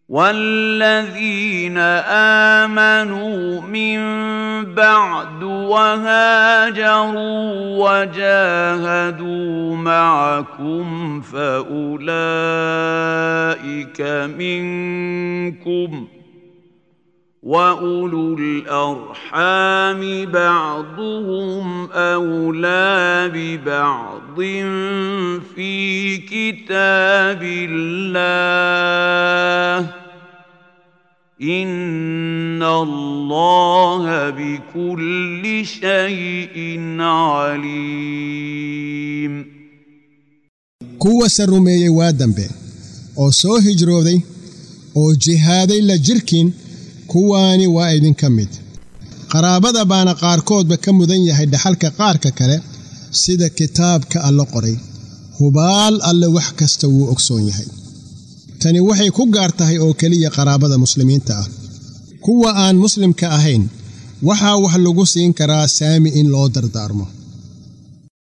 والذين آمنوا من بعد وهاجروا وجاهدوا معكم فأولئك منكم وأولو الأرحام بعضهم أولى ببعض في كتاب الله إن الله بكل شيء عليم kuwase rumeeyey waa dambe oo soo hijrooday oo jihaaday la jirkiin kuwaani waa idinka mid qaraabada baana qaarkoodba ka mudan yahay dhaxalka qaarka kale sida kitaabka alla qoray hubaal alle wax kasta wuu ogsoon yahay tani waxay ku gaar tahay oo keliya qaraabada muslimiinta ah kuwa aan muslimka ahayn waxaa wax lagu siin karaa saami in loo dardaarmo